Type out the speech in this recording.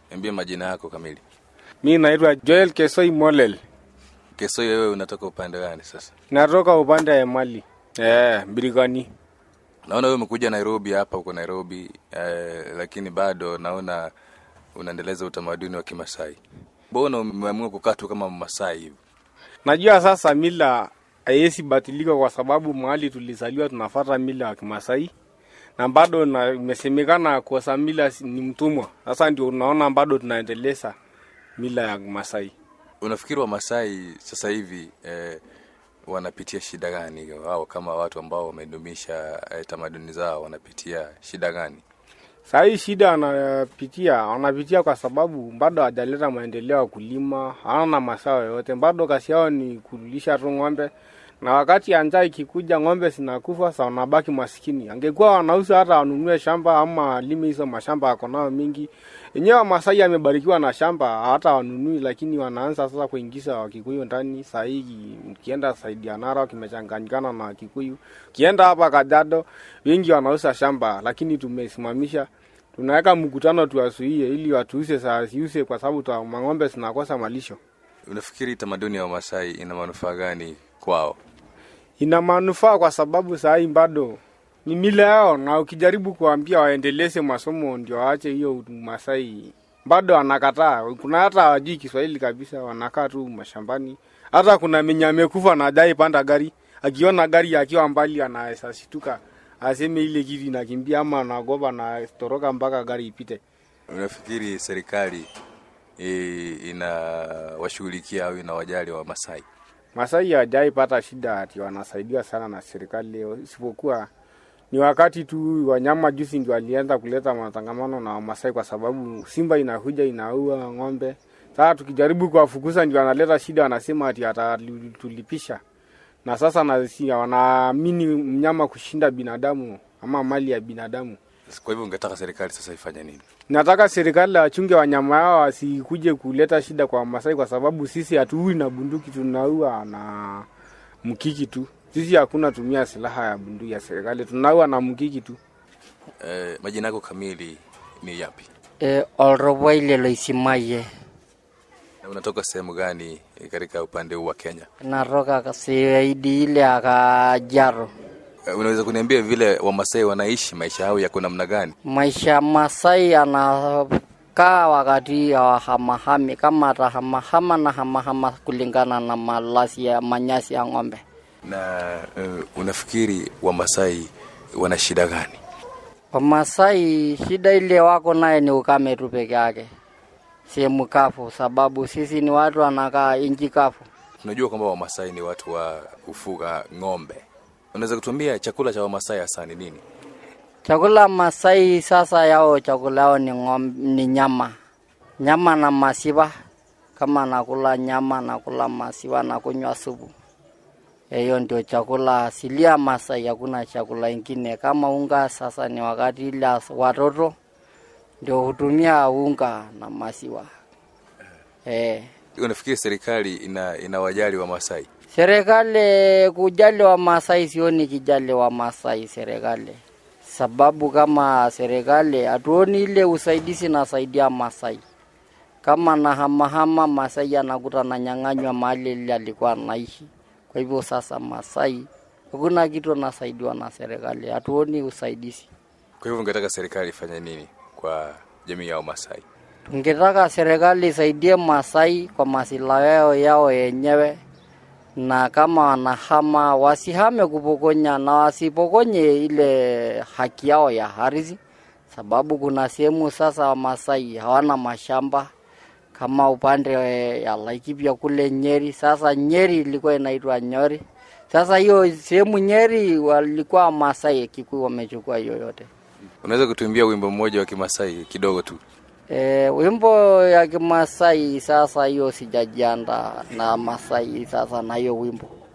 Niambie majina yako kamili. Mi naitwa Joel Kesoi Molel, Kesoi, wewe unatoka upande gani sasa? natoka upande ya Mali eh, Birikani. Naona wewe umekuja Nairobi hapa, uko Nairobi eh, lakini bado naona unaendeleza utamaduni wa Kimasai. Mbona umeamua kukaa tu kama Mmasai hivi? Najua sasa mila haiwezi batilika kwa sababu mahali tulizaliwa tunafata mila ya Kimasai na bado na imesemekana kosa mila si- ni mtumwa. Sasa ndio unaona bado tunaendeleza mila ya Kimasai. Unafikiri Wamasai sasa hivi eh, wanapitia shida gani? Wao kama watu ambao wamedumisha eh, tamaduni zao wanapitia shida gani? Saa hii shida wanapitia wanapitia kwa sababu bado hajaleta maendeleo ya kulima, hawana mazao yoyote, bado kazi yao ni kulisha tu ng'ombe, na wakati ya njaa ikikuja ng'ombe zinakufa, sa wanabaki maskini. Angekuwa wanauza hata wanunue shamba ama walime hizo mashamba ako nayo mingi. Enyewe Wamasai amebarikiwa na shamba, hata wanunui, lakini wanaanza sasa kuingiza Wakikuyu ndani. Saa hii ukienda saidi ya Narok imechanganyikana na Wakikuyu, ukienda hapa Kajiado wengi wanauza shamba, lakini tumesimamisha tunaweka mkutano tuwasuie ili watuuse saa siuse kwa sababu twa- mang'ombe zinakosa malisho. Unafikiri tamaduni ya Wamasai ina manufaa gani kwao? Ina manufaa kwa sababu saa hii bado ni mila yao, na ukijaribu kuambia waendeleze masomo ndio waache hiyo Masai bado anakataa. Kuna hata hawajui Kiswahili kabisa, wanakaa tu mashambani. Hata kuna mwenye amekufa na hajai panda gari, akiona gari akiwa mbali anaweza shtuka aseme ile kitu inakimbia, ama anaogopa na toroka mpaka gari ipite. Unafikiri serikali eh, inawashughulikia au inawajali Wamasai? Masai hajai pata shida ati wanasaidiwa sana na serikali, isipokuwa ni wakati tu wanyama juzi ndio walianza kuleta matangamano na Wamasai kwa sababu simba inakuja inaua ng'ombe. Sasa tukijaribu kuwafukuza ndio wanaleta shida, wanasema ati atatulipisha, na sasa na si- wanaamini mnyama kushinda binadamu ama mali ya binadamu. Kwa hivyo ungetaka serikali sasa ifanye nini? Nataka serikali wachunge wanyama hao wasikuje kuleta shida kwa Masai, kwa sababu sisi hatuui na bunduki, tunaua na mkiki tu. Sisi hakuna tumia silaha ya bunduki ya serikali, tunaua na mkiki tu. Eh, majina yako kamili ni yapi e, olroboile loisimaye na unatoka sehemu gani eh, katika upande huu wa Kenya? natoka saidi ile ya Kajiado. Eh, unaweza kuniambia vile Wamasai wanaishi maisha yao yako namna gani? Maisha ya Masai anakaa wakati ya hamahami, kama atahamahama na hamahama kulingana na malasi ya manyasi ya ng'ombe. Na uh, unafikiri Wamasai wana shida gani? Wamasai shida ile wako naye ni ukame tu peke yake, sehemu kavu, sababu sisi ni watu wanakaa inji kavu. Tunajua kwamba Wamasai ni watu wa kufuga ng'ombe. Unaweza kutuambia chakula cha Wamasai hasa ni nini? Chakula Masai sasa yao chakula yao ni, ngom, ni nyama nyama na masiwa. Kama nakula nyama nakula masiwa na kunywa supu. Hiyo ndio chakula asilia Masai, hakuna chakula ingine kama unga. Sasa ni wakati ile watoto ndio hutumia unga na masiwa eh. Unafikiri serikali ina inawajali Wamasai? Serikali kujali wa Masai, sioni kijali wa Masai serikali, sababu kama serikali hatuoni ile usaidizi nasaidia Masai. Kama na hamahama Masai anakuta na nyang'anywa mahali ile alikuwa anaishi. Kwa hivyo sasa Masai hakuna kitu anasaidiwa na serikali, hatuoni usaidizi. Kwa hivyo ungetaka serikali ifanye nini kwa jamii ya Wamasai? Tungetaka serikali isaidie Masai kwa masilahi yao yao yenyewe, na kama wanahama wasihame kupokonya na wasipokonye ile haki yao ya ardhi, sababu kuna sehemu sasa Wamasai hawana mashamba kama upande ya Laikipia kule Nyeri. Sasa Nyeri ilikuwa inaitwa Nyori. Sasa hiyo sehemu Nyeri walikuwa Masai, Kikuyu wamechukua hiyo yote. Unaweza kutuimbia wimbo mmoja wa Kimasai kidogo tu? E, wimbo ya Kimasai sasa hiyo sijajianda na Masai sasa na hiyo wimbo